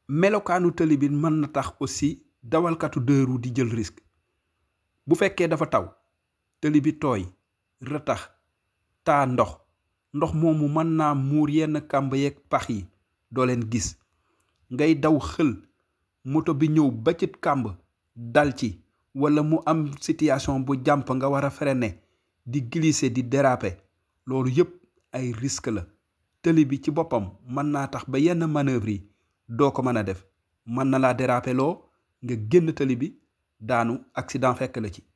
melokaanu tëli bi mën na tax aussi dawalkatu deux roues di jël risque bu fekkee dafa taw tëli bi tooy rëtax taa ndox ndox moomu mën naa muur yenn kàmb yeeg pax yi doo leen gis ngay daw xël moto bi ñëw ba ci kàmb dal ci wala mu am situation bu jàmp nga war a freiner di glisser di déraper loolu yépp ay risque la tëli bi ci boppam mën naa tax ba yenn manœuvre yi doo ko mën a def mën na laa déraper loo nga génn tëli bi daanu accident fekk la ci